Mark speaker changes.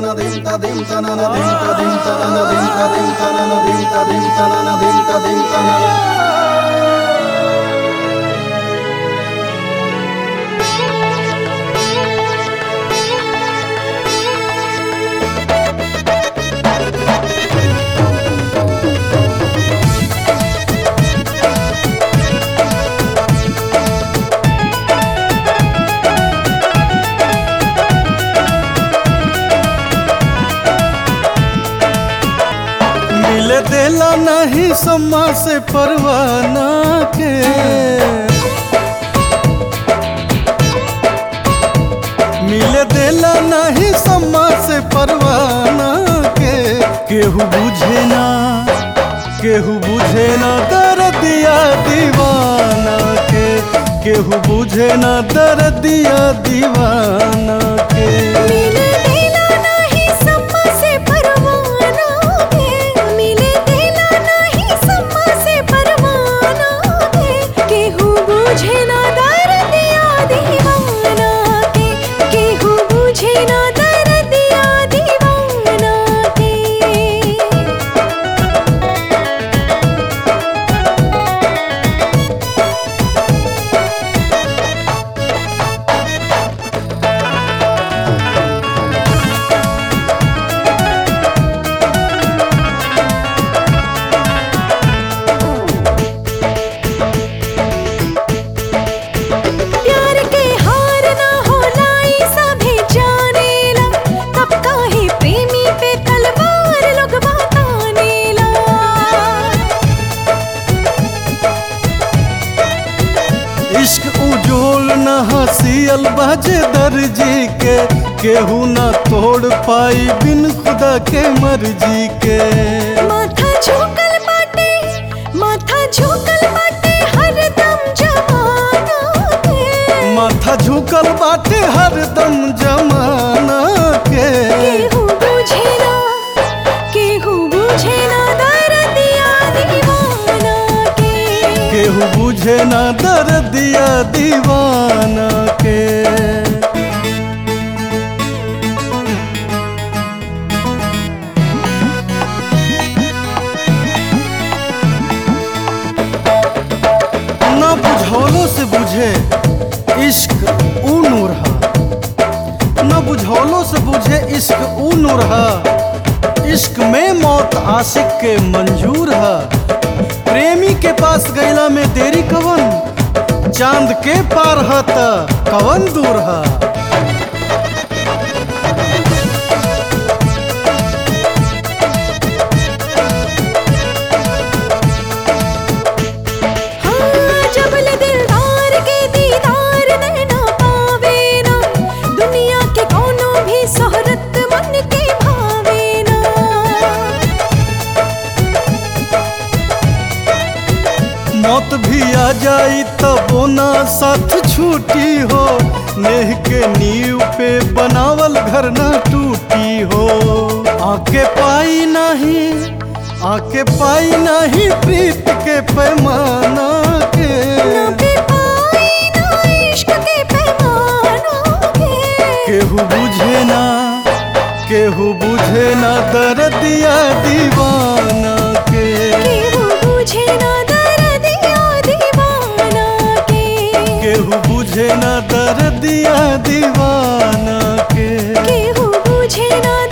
Speaker 1: tanana dim ta dim tanana dim ta dim tanana dim ta dim tanana dim ta dim tanana dim ta dim tanana
Speaker 2: मिले देला नहीं सम्मा से परवाना के मिले देला नहीं सम्मा से परवाना के केहू बुझे ना केहू बुझे ना दर्दिया दीवाना के केहू बुझे ना दर्दिया दीवाना के
Speaker 3: मिले देला नाही सम्मा से परवाना के मिले देला नाही सम्मा से परवाना के केहू बुझे ना दर्दिया दीवाना के केहू बुझे ना दर्दिया दीवाना के प्यार के हार ना होला ई सभे जानेला तब काहे प्रेमी पे तलवार लोग बतानेला
Speaker 2: इश्क उजोल न हसियल बाजे दर्जी के केहू न तोड़ पाई बिन खुदा के मर्जी के
Speaker 3: माथा झुकल बाटे माथा झुकल बाटे हरदम जमाना के
Speaker 2: माथा झुकल बाटे हरदम जमाना के
Speaker 3: केहू बुझे ना केहू बुझे ना दर्दिया दीवाना के
Speaker 2: केहू बुझे न दर्दिया दीवाना के न बुझौलों से बुझे इश्क ऊ नूर हा न बुझौलों से बुझे इश्क ऊ नूर हा इश्क में मौत आशिक के मंजूर हा प्रेमी के पास गैला में देरी कवन चांद के पार हा त कवन दूर हा
Speaker 3: हाँ जबल दिलदार के दीदार नैना पावे ना दुनिया के कोनो भी शोहरत मन के भावे ना
Speaker 2: मौत भी आ जाई तबो ना साथ छूटी हो नेह के नींव पे बनावल घर ना टूटी हो आके पाई नहीं आके पाई नहीं प्रीत के पैमाना के
Speaker 3: ना पे पाई ना इश्क के पैमाना के
Speaker 2: केहू बुझे ना केहू बुझे ना दर्दिया दीवाना के
Speaker 3: केहू बुझे ना दर्दिया दीवाना के
Speaker 2: केहू बुझे ना दर्दिया दीवाना के
Speaker 3: केहू बुझे ना